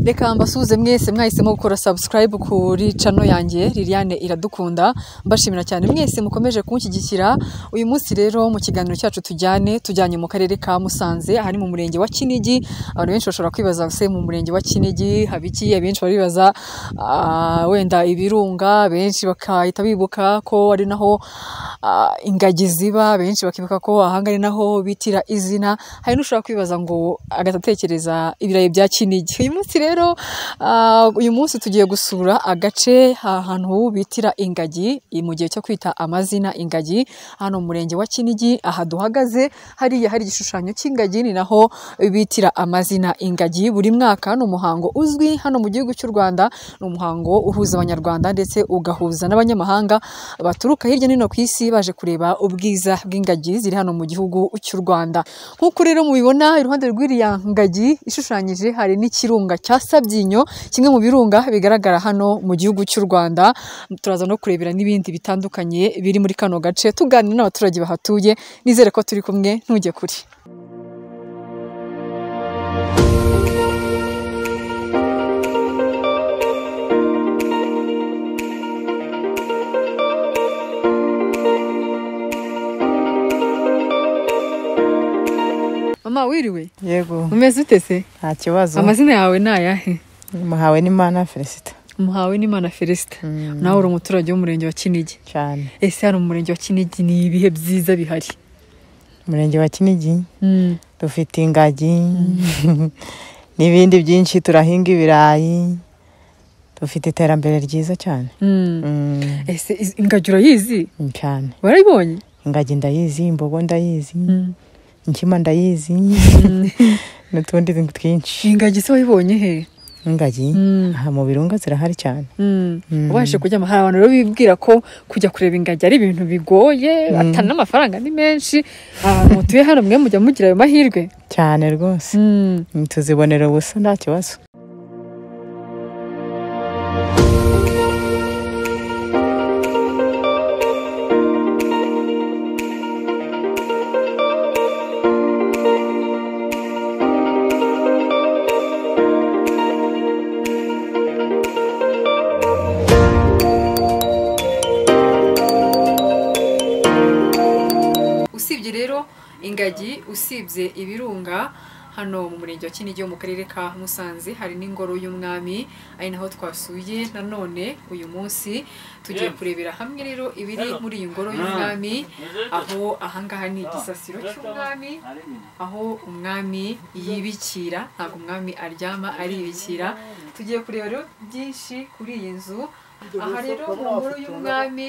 reka mbasuhuze mwese mwahisemo gukora subscribe kuri channel yanjye Liliane iradukunda mbashimira cyane mwese mukomeje kunshyigikira uyu munsi rero mu kiganiro cyacu tujyane tujyanye mu karere ka Musanze ahari mu murenge wa Kinigi abantu benshi bashobora kwibaza se mu murenge wa Kinigi habiki abenshi baribaza ah, wenda ibirunga benshi bakahita bibuka ko ari naho ah, ingagi ziba benshi bakibuka ko ahanga ari naho bitira izina hari n'ushobora kwibaza ngo agahita atekereza ibirayi bya Kinigi uyu munsi rero ah, uyu munsi tugiye gusura agace ahantu bitira ingagi mu gihe cyo kwita amazina ingagi hano mu murenge wa Kinigi aha duhagaze hariya hari igishushanyo cy'ingagi ni naho bitira amazina ingagi buri mwaka ni umuhango uzwi hano mu gihugu cy'u Rwanda ni umuhango uhuza abanyarwanda ndetse ugahuza n'abanyamahanga baturuka hirya no hino ku isi baje kureba ubwiza bw'ingagi ziri hano mu gihugu cy'u Rwanda nk'uko rero mubibona iruhande rw'iriya ngagi ishushanyije hari n'ikirunga cya Sabyinyo kimwe mu birunga bigaragara hano mu gihugu cy'u Rwanda turaza no kurebera n'ibindi bitandukanye biri muri kano gace tuganira n'abaturage bahatuye nizere ko turi kumwe ntujye kure mama wiriwe yego umeze ute se nta kibazo amazina yawe ni ayahe muhawe n'imana felicita muhawe n'imana felicita nawe uri umuturage w'umurenge wa kinigi cyane ese hano mu murenge wa kinigi ni ibihe byiza bihari umurenge wa kinigi dufite ingagi n'ibindi byinshi turahinga ibirayi dufite iterambere ryiza cyane Mm, ese iz- ingagi urayizi cyane warayibonye ingagi ndayizi imbogo ndayizi inkima ndayizi n'utundi twinshi ingagi se wayibonye he ingagi Mm. aha mu birunga zirahari cyane Mm. ubashije kujya hari abantu rero bibwira ko kujya kureba ingagi ari ibintu bigoye atana n'amafaranga ni menshi abantu mutuye hano mwe mujya mugira ayo mahirwe cyane rwose tuzibonera ubusa nta kibazo usibye rero ingagi usibye ibirunga hano mu murenge wa kinigi wo mu karere ka musanze hari n'ingoro y'umwami ari naho twasuye nanone uyu munsi tugiye kurebera hamwe rero ibiri muri iyi ngoro y'umwami aho ahangaha ni igisasiro cy'umwami aho umwami yibikira ntabwo umwami aryama aribikira tugiye kureba rero byinshi kuri iyi nzu aha rero mu nkuru y'umwami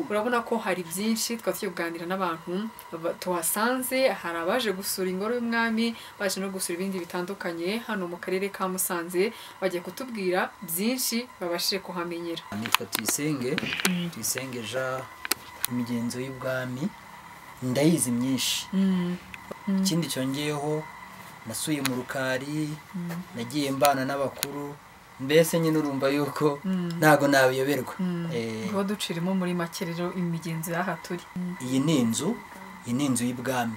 urabona ko hari byinshi twari tugiye kuganira n'abantu ba- tuhasanze hari abaje gusura ingoro y'umwami baje no gusura ibindi bitandukanye hano mu karere ka musanze bagiye kutubwira byinshi babashije kuhamenyera nitwa tuyisenge tuyisenge jean imigenzo y'ubwami ndayizi myinshi ikindi cyongeyeho nasuye mu rukari nagiye mbana n'abakuru mbese nyine urumva yuko ntago nabiyoberwa Eh, tuba ducirimo muri make rero imigenzo y'aha turi iyi ni inzu iyi ni inzu y'ibwami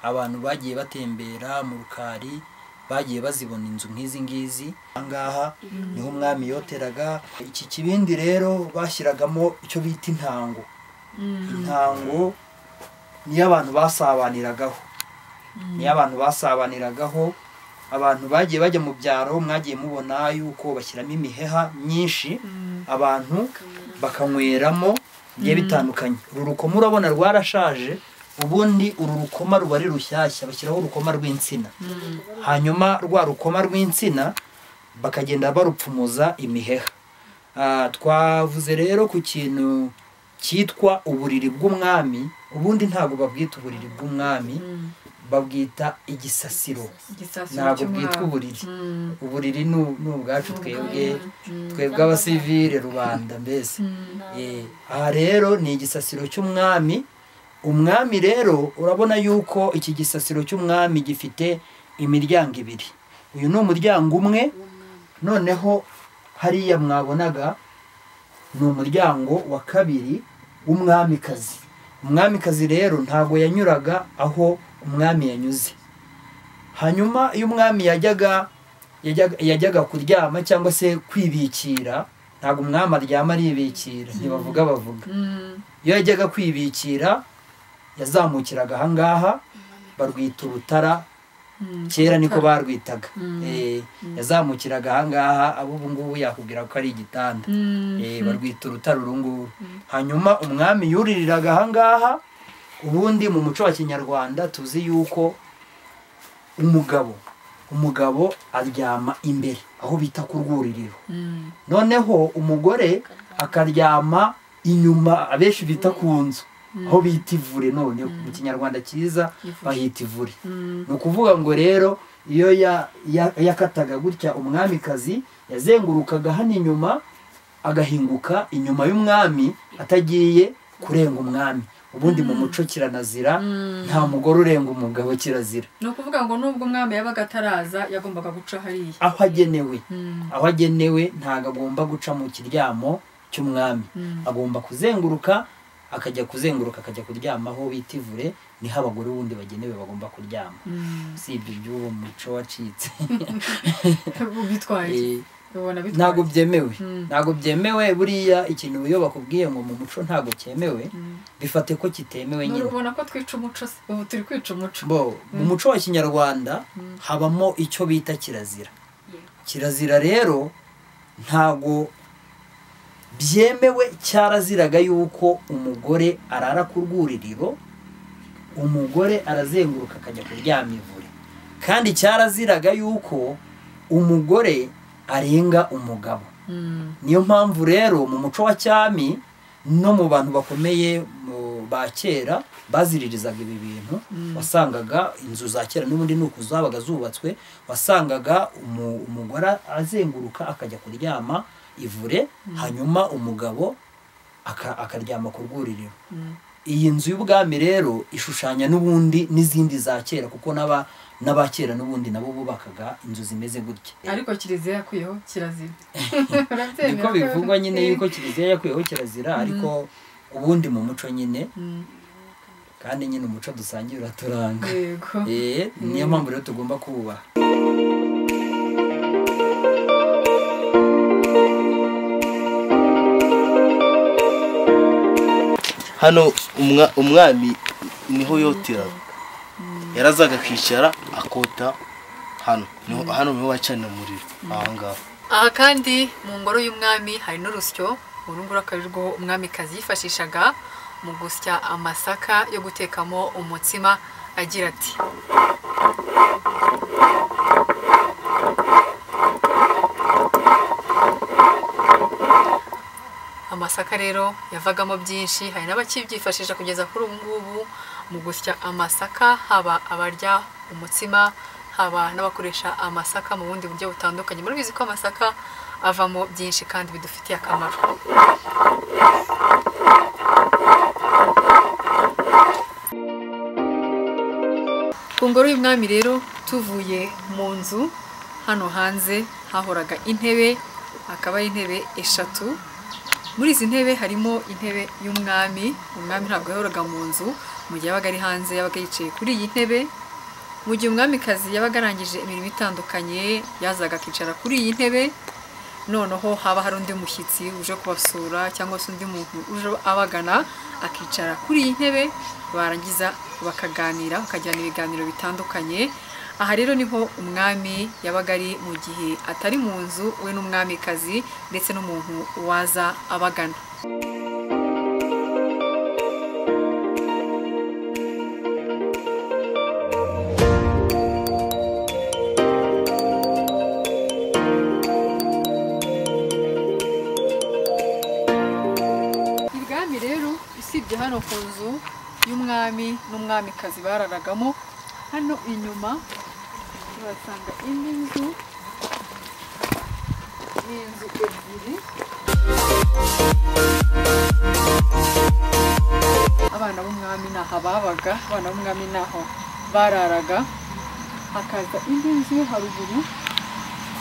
abantu bagiye batembera mu rukari bagiye bazibona inzu nk'izi ngizi ahangaha niho umwami yoteraga iki kibindi rero bashyiragamo icyo bita intango intango niyo abantu basabaniragaho niyo abantu basabaniragaho abantu bagiye bajya mu byaro mwagiye mubona yuko bashyiramo imiheha myinshi abantu bakanyweramo bigiye bitandukanye uru rukoma urabona rwarashaje ubundi uru rukoma ruba ari rushyashya bashyiraho urukoma rw'insina hanyuma rwa rukoma rw'insina bakagenda barupfumuza imiheha Ah, twavuze rero ku kintu cyitwa uburiri bw'umwami ubundi ntabwo babwita uburiri bw'umwami babwita igisasiro igisasiro ntabwo cy'umwami. bwitwa uburiri Mm. uburiri ni ni ubwacu twebwe twebwe abasivire rubanda mbese Eh, aha rero ni igisasiro cy'umwami umwami rero urabona yuko iki gisasiro cy'umwami gifite imiryango ibiri uyu ni umuryango umwe noneho hariya mwabonaga ni umuryango wa kabiri w'umwamikazi umwamikazi rero ntabwo yanyuraga aho umwami yanyuze hanyuma iyo umwami yajyaga yajyaga- yajyaga kuryama cyangwa se kwibikira ntabwo umwami aryama aribikira ntibavuga bavuga iyo yajyaga kwibikira yazamukiraga ahangaha barwita urutara kera niko barwitaga Eh, yazamukiraga ahangaha abo ubu ngubu yakubwira ko ari igitanda Eh, barwita urutara uru nguru hanyuma umwami yuririraga ahangaha ubundi mu muco wa kinyarwanda tuzi yuko umugabo umugabo aryama imbere aho bita ku rwuririro noneho umugore akaryama inyuma abenshi bita ku nzu aho bita ivure none mu kinyarwanda cyiza bahita ivure ni ukuvuga ngo rero iyo ya- ya- yakataga gutya umwamikazi yazengurukaga hano inyuma agahinguka inyuma y'umwami atagiye kurenga umwami ubundi mu muco kiranazira nta mugore urenga umugabo kirazira ni ukuvuga ngo nubwo umwami yabaga ataraza yagombaga guca hariya aho agenewe aho agenewe ntabwo agomba guca mu kiryamo cy'umwami agomba kuzenguruka akajya kuzenguruka akajya kuryama aho bita ivure niho abagore wundi bagenewe bagomba kuryama usibye iby'uwo muco wacitse bitwaye Eh, ubona ntabwo byemewe Mm. ntabwo byemewe buriya ikintu iyo bakubwiye ngo mu muco ntabwo cyemewe Mm. bifate ko kitemewe nyine ubona ko twica umuco se ubu turi kwica umuco bo mu muco wa kinyarwanda habamo icyo bita kirazira kirazira rero ntago byemewe cyaraziraga yuko umugore arara ku rwuririro umugore arazenguruka akajya kuryama ivure kandi cyaraziraga yuko umugore arenga umugabo Mm. niyo mpamvu rero mu muco wa cyami no mu bantu bakomeye mu- ba kera baziririzaga ibi bintu wasangaga inzu za kera n'ubundi ni uku zabaga zubatswe wasangaga umu- umugore azenguruka akajya kuryama ivure hanyuma umugabo aka- akaryama ku rwuririro Mm. iyi nzu y'ubwami rero ishushanya n'ubundi n'izindi za kera kuko n'aba n'aba kera n'ubundi nabo bubakaga inzu zimeze gutya ariko kiliziya yakuyeho kirazira niko bivugwa nyine yuko kiliziya yakuyeho kirazira ariko ubundi mu muco nyine kandi nyine umuco dusangiye uraturanga yego Eh, niyo mpamvu rero tugomba kuwubaha hano umwa- umwami niho yoteraga yarazaga akicara akota hano Niho- hano niho bacanira umuriro aha ngaha aha kandi mu ngoro y'umwami hari n'urusyo uru nguru akaba ari rwo umwamikazi yifashishaga mu gusya amasaka yo gutekamo umutsima agira ati amasaka rero yavagamo byinshi hari n'abakibyifashisha kugeza kuri ubu ngubu mu gusya amasaka haba abarya umutsima haba n'abakoresha amasaka mu bundi buryo butandukanye murabizi ko amasaka avamo byinshi kandi bidufitiye akamaro ku ngoro y'umwami rero tuvuye mu nzu hano hanze hahoraga intebe akaba ari intebe eshatu muri izi ntebe harimo intebe y'umwami umwami ntabwo yahoraga mu nzu mu gihe yabaga ari hanze yabaga yicaye kuri iyi ntebe mu gihe umwamikazi yabaga arangije imirimo itandukanye yazaga akicara kuri iyi ntebe noneho haba hari undi mushyitsi uje kubasura cyangwa se undi muntu uje abagana akicara kuri iyi ntebe barangiza bakaganira bakagirana ibiganiro bitandukanye aha rero niho umwami yabaga ari mu gihe atari mu nzu we n'umwamikazi ndetse n'umuntu waza abagana ibwami rero usibye hano ku nzu y'umwami n'umwamikazi bararagamo hano inyuma turasanga indi nzu ni inzu ebyiri abana b'umwami ni aha babaga abana b'umwami ni aho bararaga hakaza indi nzu yo haruguru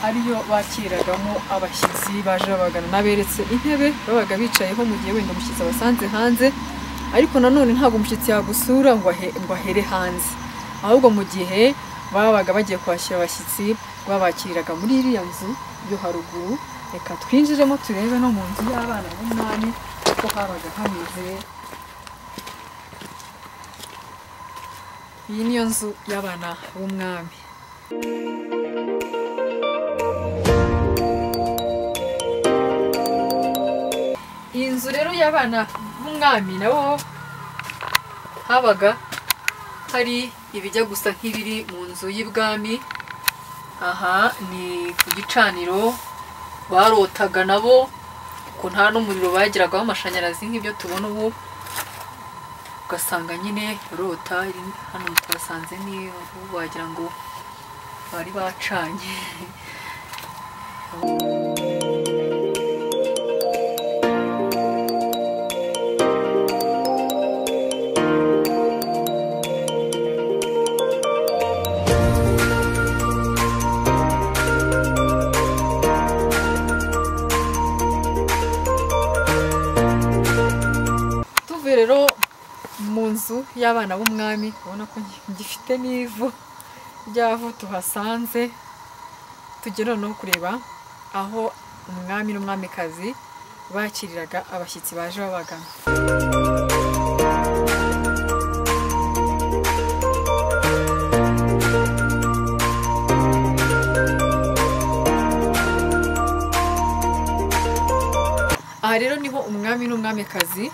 ariyo bakiragamo abashyitsi baje babagana naberetse intebe babaga bicayeho mu gihe wenda umushyitsi abasanze hanze ariko nanone ntabwo umushyitsi yagusura ngo ahe- ngo ahere hanze ahubwo mu gihe babaga bagiye kwakira abashyitsi babakiriraga muri iriya nzu yo haruguru reka twinjiremo turebe no mu nzu y'abana b'umwami uko habaga hameze iyi niyo nzu y'abana b'umwami iyi nzu rero y'abana b'umwami nabo habaga hari ibijya gusa nk'ibiri mu nzu y'ibwami aha ni ku gicaniro barotaga nabo ko nta n'umuriro bagiraga w'amashanyarazi nk'ibyo tubona ubu ugasanga nyine rota iri hano twasanze ni ubu wagira ngo bari bacanye tuvuye rero mu nzu y'abana b'umwami ubona ko gifite n'ivu ry'aho tuhasanze tujya noneho kureba aho umwami n'umwamikazi bakiriraga abashyitsi baje babagana aha rero niho umwami n'umwamikazi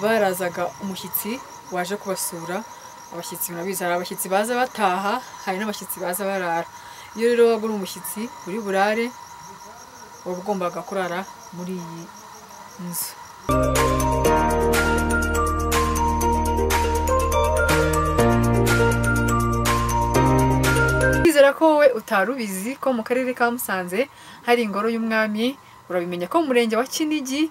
barazaga umushyitsi waje kubasura abashyitsi murabizi hari abashyitsi baza bataha hari n'abashyitsi baza barara iyo rero waga uri umushyitsi uri burare uba ugombaga kurara muri iyi nzu kwizera ko wowe utari ubizi ko mu karere ka musanze hari ingoro y'umwami urabimenya ko mu murenge wa kinigi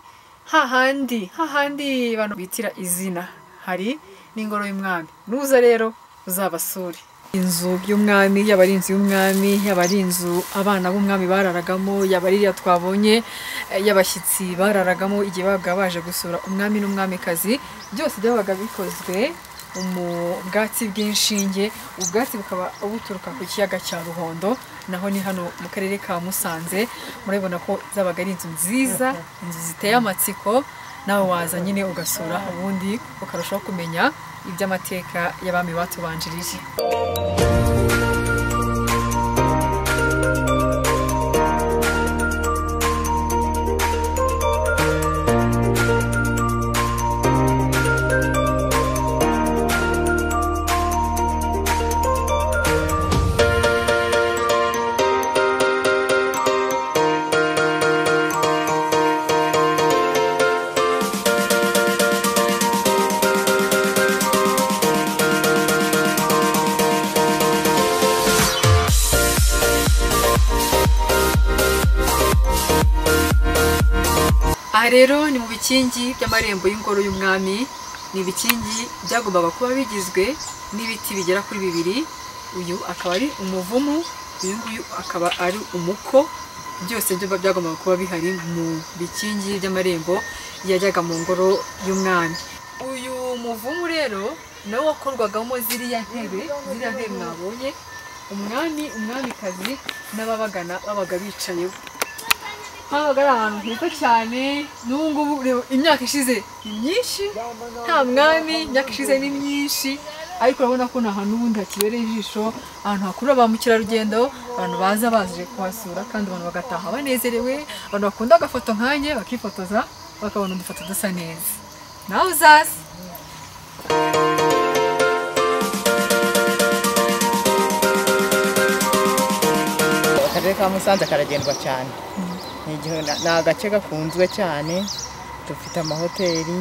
hahandi hahandi abantu bitira izina hari n'ingoro y'umwami nuza rero uzabasure inzu y'umwami yaba ari inzu y'umwami yaba ari inzu abana b'umwami bararagamo yaba ari iriya twabonye eh, y'abashyitsi bararagamo igihe babaga baje gusura umwami n'umwamikazi byose byabaga bikozwe mu bwatsi bw'inshinge ubwatsi bukaba buturuka ku kiyaga cya ruhondo naho ni hano mu karere ka musanze murabibona ko zabaga ari inzu nziza inzu ziteye amatsiko nawe waza nyine ugasura ubundi ukarushaho kumenya iby'amateka y'abami batubanjirije aha rero ni mu bikingi by'amarembo y'ingoro y'umwami ni ibikingi byagombaga kuba bigizwe n'ibiti bigera kuri bibiri uyu akaba ari umuvumu uyu nguyu akaba ari umuko byose byo byagombaga kuba bihari mu bikingi by'amarembo yajyaga mu ngoro y'umwami uyu muvumu rero nawo wakorwagamo ziriya ntebe ziriya ntebe mwabonye umwami umwamikazi n'ababagana babaga bicayeho habaga ari ahantu heza cyane n'ubu ngubu reba imyaka ishize ni myinshi nta mwami imyaka ishize ni myinshi ariko urabona ko ni ahantu ubundi hakibereye ijisho ahantu hakurura ba mukerarugendo abantu baza baje kuhasura kandi abantu bagataha banezerewe abantu bakunda agafoto nkanjye bakifotoza bakabona udufoto dusa neza nawe uzaze akarere ka musanze karagendwa cyane ni igihe ni agace gakunzwe cyane dufite amahoteli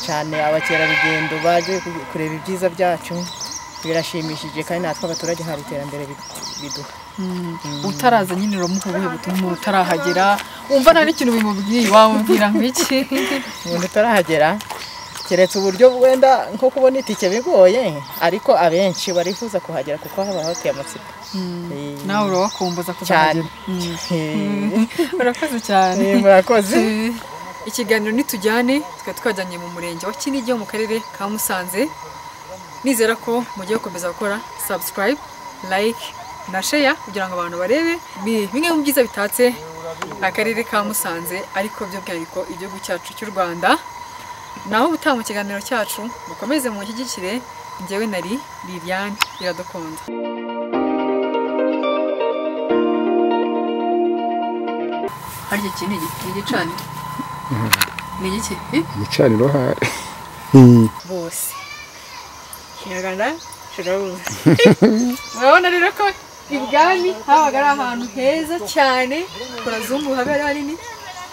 cyane abakerarugendo baje ku- kureba ibyiza byacu birashimishije kandi natwe abaturage hari iterambere bi- biduha utaraza nyine uramuha ubuhe butuma utarahagera wumva nta n'ikintu bimubwiye wamubwira nk'iki umuntu utarahagera keretse uburyo wenda nko kubona itike bigoye ariko abenshi barifuza kuhagera kuko haba hateye amatsiko Eh, nawe urawakumbuza cyane kuzahagera Eh, urakoze cyane eh, murakoze ikiganiro nitujyane tukaba twajyanye mu murenge wa kinigi wo mu karere ka musanze nizera ko mugiye gukomeza gukora subscribe like na sheya kugira ngo abantu barebe bi- bimwe mu byiza bitatse akarere ka musanze ariko by'umwihariko igihugu cyacu cy'u rwanda naho ubutaha mu kiganiro cyacu mukomeze mushyigikire njyewe nari liliane iradukunda harya iki ni igicaniro ni igiki igicaniro hari bose kinyarwanda kirabuze murabona rero ko ibwami habaga ari ahantu heza cyane ku razungu habera hanini